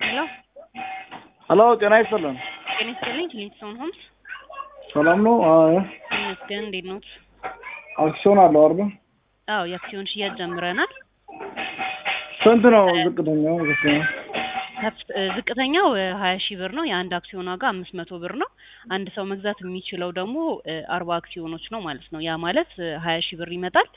ሄሎ ሄሎ ጤና ይስጥልን። ጤና ይስጥልኝ። ክሊንግስቶን ሆምስ ሰላም ነው? አዎ ይመስገን። እንዴት ኖት? አክሲዮን አለው አይደል? አዎ የአክሲዮን ሽያጭ ጀምረናል። ስንት ነው ዝቅተኛው? ዝቅተኛው ከፍ- እ፣ ዝቅተኛው ሀያ ሺህ ብር ነው። የአንድ አክሲዮን ዋጋ አምስት መቶ ብር ነው። አንድ ሰው መግዛት የሚችለው ደግሞ አርባ አክሲዮኖች ነው ማለት ነው። ያ ማለት ሀያ ሺህ ብር ይመጣል።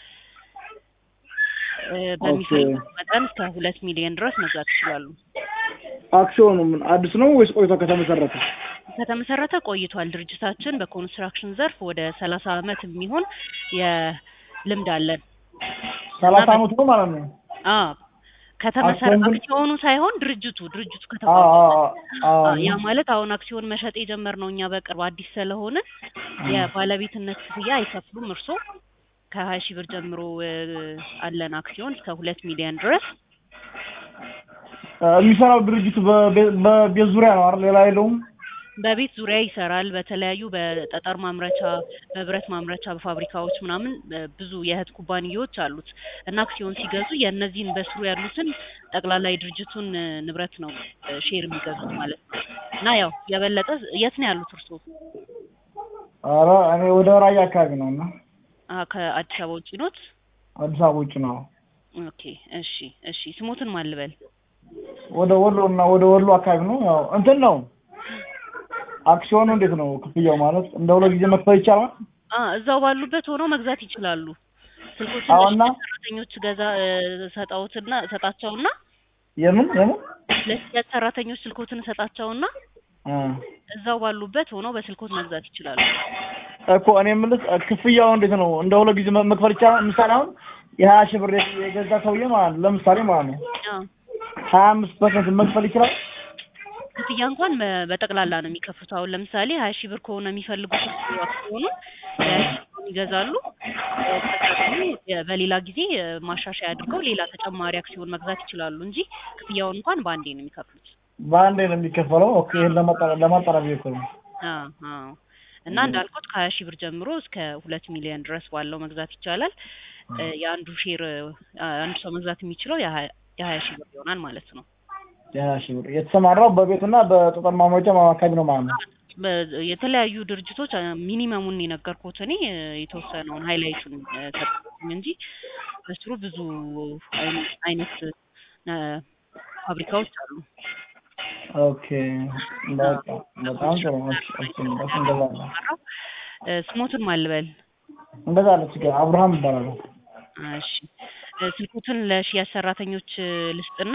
እ፣ በሚፈልጉት መጠን እስከ ሁለት ሚሊዮን ድረስ መግዛት ይችላሉ። አክሲዮኑ ምን አዲስ ነው ወይስ ቆይቶ ከተመሰረተ? ከተመሰረተ ቆይቷል። ድርጅታችን በኮንስትራክሽን ዘርፍ ወደ ሰላሳ አመት የሚሆን የልምድ አለን። ሰላሳ አመት ነው ማለት ነው። አዎ ከተመሰረ አክሲዮን ግን- አክሲዮኑ ሳይሆን ድርጅቱ ድርጅቱ አዎ ከተቋቋመ አዎ አዎ አዎ፣ ያ ማለት አሁን አክሲዮን መሸጥ የጀመርነው እኛ በቅርብ አዲስ ስለሆነ የባለቤትነት ክፍያ አይከፍሉም። እርሶ ከሀያ ሺህ ብር ጀምሮ እ፣ አለን አክሲዮን እስከ ሁለት ሚሊዮን ድረስ እ፣ የሚሰራው ድርጅቱ በቤ- በቤት ዙሪያ ነው አይደል? ሌላ የለውም። በቤት ዙሪያ ይሰራል። በተለያዩ በጠጠር ማምረቻ፣ በብረት ማምረቻ፣ በፋብሪካዎች ምናምን እ፣ ብዙ የእህት ኩባንያዎች አሉት እና አክሲዮን ሲገዙ የእነዚህን በስሩ ያሉትን ጠቅላላ የድርጅቱን እ፣ ንብረት ነው እ፣ ሼር የሚገዙት ማለት ነው። እና ያው የበለጠ የት ነው ያሉት እርስዎ? ኧረ እኔ ወደ ራያ አካባቢ ነው እና አ ከአዲስ አበባ ውጭ ኖት? አዲስ አበባ ውጭ ነው። ኦኬ እሺ እሺ። ስሞትን ማን ልበል? ወደ ወሎ እና ወደ ወሎ አካባቢ ነው። ያው እንትን ነው አክሲዮኑ እንዴት ነው ክፍያው? ማለት እንደ ሁለት ጊዜ መክፈል ይቻላል? አ እዛው ባሉበት ሆነው መግዛት ይችላሉ። ስልኮችን አዎና ለሽያጭ ሰራተኞች ገዛ እ፣ ሰጣውትና ሰጣቸውና የምን የምን ለሽያጭ ሰራተኞች ስልኮትን ሰጣቸውና እ እዛው ባሉበት ሆነው በስልኮት መግዛት ይችላሉ። እኮ እኔ የምልህ እ፣ ክፍያው እንዴት ነው? እንደ ሁለት ጊዜ መ- መክፈል ይቻላል? ምሳሌ አሁን የሀያ ሺህ ብር የገዛ ሰውዬ ማለት ነው ለምሳሌ ማለት ነው አ ሀያ አምስት ፐርሰንት መክፈል ይችላል? ክፍያ እንኳን በ- በጠቅላላ ነው የሚከፍቱት። አሁን ለምሳሌ ሀያ ሺህ ብር ከሆነ የሚፈልጉት አክሲዮኑ ሀያ ሺህ ብሩን ይገዛሉ። እ፣ ከዛ ደግሞ የ- በሌላ ጊዜ እ፣ ማሻሻያ አድርገው ሌላ ተጨማሪ አክሲዮን መግዛት ይችላሉ እንጂ ክፍያውን እንኳን በአንዴ ነው የሚከፍሉት። በአንዴ ነው የሚከፈለው? ኦኬ ይሄን ለማጣራ ለማጣራት ብዬ እኮ ነው። አዎ አዎ። እና እንዳልኩት ከሀያ ሺህ ብር ጀምሮ እስከ ሁለት ሚሊዮን ድረስ ባለው መግዛት ይቻላል። እ፣ የአንዱ ሼር እ፣ አንዱ ሰው መግዛት የሚችለው የሀያ የሀያ ሺህ ብር ይሆናል ማለት ነው። የሀያ ሺህ ብር የተሰማራው በቤትና በጠጠር ማምረቻ አካባቢ ነው ማለት ነው። በ- የተለያዩ ድርጅቶች አ፣ ሚኒመሙን የነገርኩት እኔ እ፣ የተወሰነውን ሃይላይቱን እ፣ ሰጠሁኝ እንጂ በስሩ ብዙ አይነ- አይነት እ፣ ፋብሪካዎች አሉ። ኦኬ በቃ በጣም ጥሩ። እሺ እሺ በቃ እንገዛለን እ፣ ስሞትን ማልበል እንገዛለን። ችግር አብርሃም ይባላል። እሺ እ፣ ስልኩትን ለሽያጭ ሰራተኞች እ፣ ልስጥና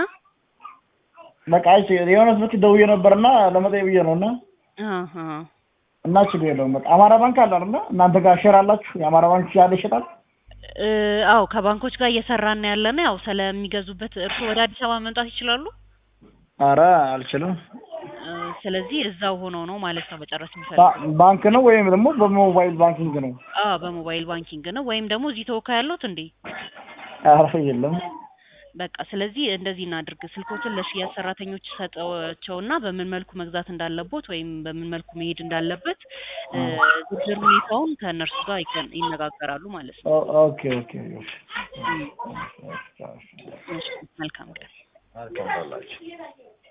በቃ እሺ የሆነ ስልክ ደውዬ ነበርና ለመጠየቅ ብዬ ነው እና አሀ እና ችግር የለውም። በቃ አማራ ባንክ አለ አይደል? እናንተ ጋር ሼር አላችሁ? የአማራ ባንክ ያለ ይሸጣል? እ፣ አዎ ከባንኮች ጋር እየሰራን ነው ያለነው። ያው ስለሚገዙበት እርሱ ወደ አዲስ አበባ መምጣት ይችላሉ። አረ አልችልም። እ፣ ስለዚህ እዛው ሆኖ ነው ማለት ነው መጨረስ የሚፈልጉ ባ- ባንክ ነው ወይም ደግሞ በሞባይል ባንኪንግ ነው? አዎ በሞባይል ባንኪንግ ነው ወይም ደግሞ እዚህ ተወካይ ያሉት እንዴ? አረ የለም። በቃ ስለዚህ እንደዚህ እናድርግ። ስልኮችን ለሽያጭ ሰራተኞች ሰጠቸውና በምን መልኩ መግዛት እንዳለቦት ወይም በምን መልኩ መሄድ እንዳለበት እ፣ ዝርዝር ሁኔታውን ከእነርሱ ጋር ይገን- ይነጋገራሉ ማለት ነው። ኦ- ኦኬ ኦኬ እሺ። እም፣ እሺ፣ መልካም ቀን። መልካም ባላችሁ